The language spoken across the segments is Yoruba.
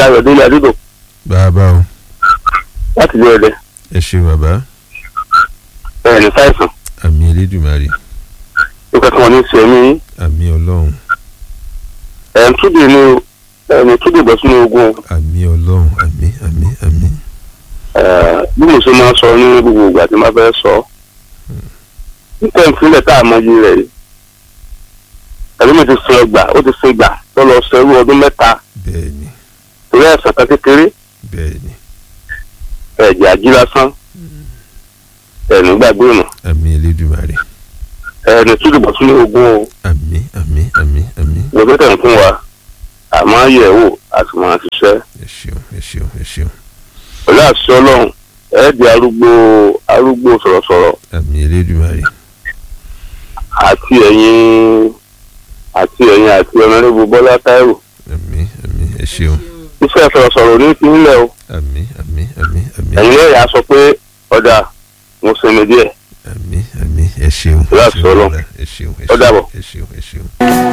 ayọ̀délé adúdò bàbá o láti ilé ẹ̀dẹ̀ ẹ ṣe bàbá ẹ̀ ní sáìsàn àmì elédùmarè ó kẹ́kọ̀ọ́ wọn ní ṣe mí àmì ọlọ́run ẹ̀ ń túdè ní ẹ̀ ní túdè bọ́ sínú ogun àmì ọlọ́run àmì àmì àmì ẹ̀ bí mo ṣe máa sọ ní gbogbo ìgbà tí máa fẹ́ sọ nípa ìfilẹ̀ tá a mọ iye rẹ̀ yìí ẹ̀rí mi ti sin ẹgbà ó ti sin ìgbà tó lọ sẹ́rú ọdún mẹ́ta bẹ́ẹ̀ ni torí ẹ̀sán kan kékeré bẹ́ẹ̀ ni ẹ̀jẹ̀ ají lásán ẹ̀ní gbàgbé ọ̀nà àmì elédùmarè ẹ̀ní túdè bọ́ sínú ogun o àmì àmì àmì àmì lọ́jọ́ tẹ̀ ń fún wa àmọ́ yẹ̀ wò àti máa ṣiṣẹ́ ẹ ṣeun ẹ ṣeun ẹ ṣeun pẹ̀lú àṣẹ ọlọ́run ẹ̀ di arúgbó arúgbó sọ̀rọ̀sọ̀rọ̀ àmì elédùmarè àti ẹ̀yin àti ẹ̀yin àti ọ̀nàdébù bọ́lá táírò àmì àmì ẹ ṣeun iṣẹ́ sọ̀rọ̀sọ̀rọ̀ ní ìpínlẹ̀ o àmì àmì àmì àmì ẹ̀yin lẹ́yìn á sọ pé ọ̀dà mo sinmi díẹ̀ àmì àmì ẹ ṣeun ẹ Láti ṣeun Ọlọ́run. bàbá, ẹ ṣeun ẹ Ó ṣeun dàbọ̀. ẹ ṣeun ẹ ṣeun.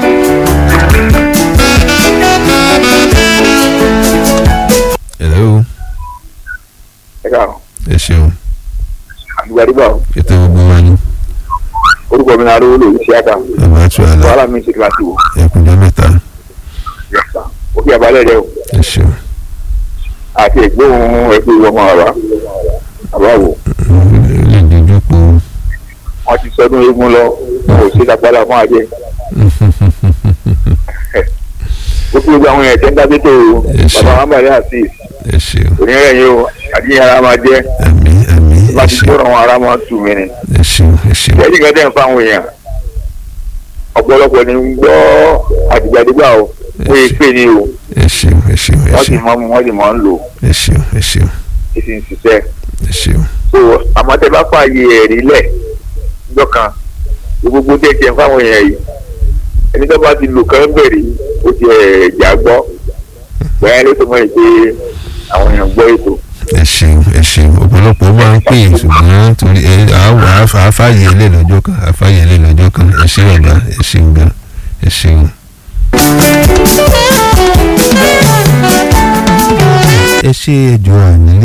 hello ẹ káàárọ̀ ẹ ṣeun àdúgbò àdúgbò ètò gbogbo wa ni orúkọ mi náà arówó lòdì sí àtà bàbá àti àlà wàhálà mi ṣe kíláàsì wò ẹkùnjẹ mẹ́ta ó fi àbálẹ̀ rẹ o ẹ ṣeun àti ẹgbóhùn ẹgbẹ́ ìwọ ọmọ àbá àbá wò lè dojú po wọ́n ti sọdún eégún lọ kò sí lápálá fún àjẹ ó fi gbogbo àwọn èèyàn tẹ́ ń dábẹ́ tó o Ẹ ṣé. bàbá wọn bàrẹ́ àti ẹ ṣeun onírẹ̀ yìí o àdínyẹ ara máa jẹ́ àmì àmì ẹ láti ṣeun gbọ́dọ̀ wọn ara máa tù mí ni ẹ ṣeun ẹ ṣeun ìyẹ́dì kan tẹ̀ ń fáwọn èèyàn ọ̀pọ̀lọpọ̀ ni ń gbọ́ àdìgbàdìgbà o wọ́n yé pè ní o ẹ ṣeun ẹ ṣeun ẹ wọ́n sì ṣeun mọ́ mu wọ́n sì mọ́ ń lò ẹ ṣeun ẹ ṣeun ó sì ń ṣiṣẹ́ ẹ ṣeun so àmọ́tẹ́ bá fààyè ẹ̀rí lẹ̀ lọ́kàn gbogbo tẹ̀ tiẹ̀ fáwọn èèyàn yìí ẹni tó bá ti lò kán bẹ̀rẹ̀ ó ti ẹ̀ jà gbọ́ bẹ́ẹ̀ ló tó mọ̀ ẹ́ pé àwọn èèyàn gbọ́ ètò ẹ ṣeun ẹ ṣeun ọ̀pọ̀lọpọ̀ máa ń pè é ṣùgbọ́n torí ẹ àwọ̀ àfààyè ilé lọ́jọ́ kan àfààyè ilé lọ́jọ́ kan ẹ ṣe bàbá ẹ ṣeun gan ẹ ṣeun. ẹ ṣe ẹjọ́ ànílé